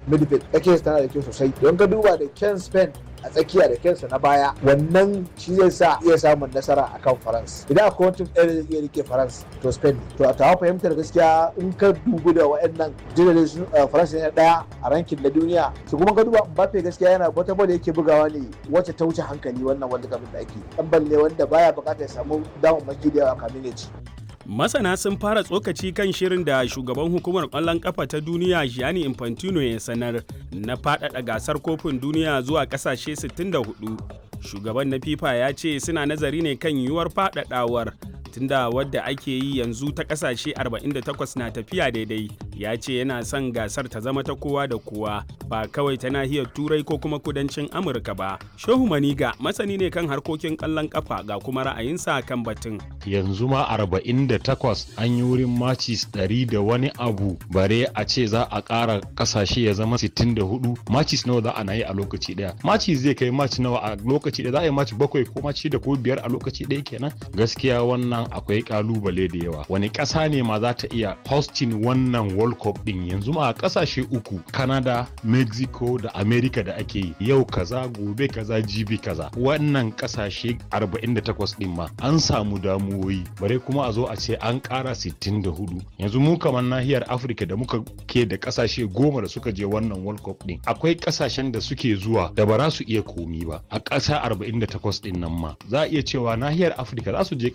midfield tsakiyar tana da kyau sosai don ka duba da ken spain a tsakiya da kensa na baya wannan shi zai sa iya samun nasara akan france idan akwai wani ɗaya da zai iya rike france to spain ne to a tawa fahimtar gaskiya in ka dubu da wa'annan jirage su france ne ɗaya a rankin na duniya su kuma ka duba mbappe gaskiya yana wata bada yake bugawa ne wacce ta wuce hankali wannan wanda kafin da ake dan balle wanda baya bukatar ya samu damammaki da yawa kamin ya ci Masana sun fara tsokaci kan shirin da shugaban hukumar ƙwallon ƙafa ta duniya Gianni Infantino ya sanar na faɗaɗa gasar kofin duniya zuwa ƙasashe 64. Shugaban na FIFA ya ce suna nazari ne kan yiwuwar faɗaɗawar tunda wadda ake yi yanzu ta ƙasashe 48 na tafiya daidai. Ya ce yana son gasar ta zama ta kowa da kowa ba kawai ta nahiyar Turai ko kuma kudancin Amurka ba. Shehu Maniga masani ne kan harkokin ƙwallon ƙafa ga kuma ra'ayinsa kan batun. Yanzu ma 48 an yi wurin macis 100 da wani abu bare a ce za a ƙara ƙasashe ya zama 64 macis nawa za a na yi a lokaci ɗaya macis zai kai maci nawa a lokaci ɗaya za a yi maci bakwai ko maci da ko biyar a lokaci ɗaya kenan gaskiya wannan akwai ƙalubale da yawa wani ƙasa ne ma za ta iya hosting wannan world cup ɗin yanzu ma a ƙasashe uku canada mexico da america da ake yi yau kaza gobe kaza jibi kaza wannan ƙasashe 48 ɗin ma an samu damuwoyi bare kuma a zo a ce an ƙara 64 yanzu mu kamar nahiyar afirka da muka ke da ƙasashe goma da suka je wannan world cup ɗin akwai ƙasashen da suke zuwa da ba za su iya komi ba a ƙasa 48 ɗin nan ma za a iya cewa nahiyar afirka za su je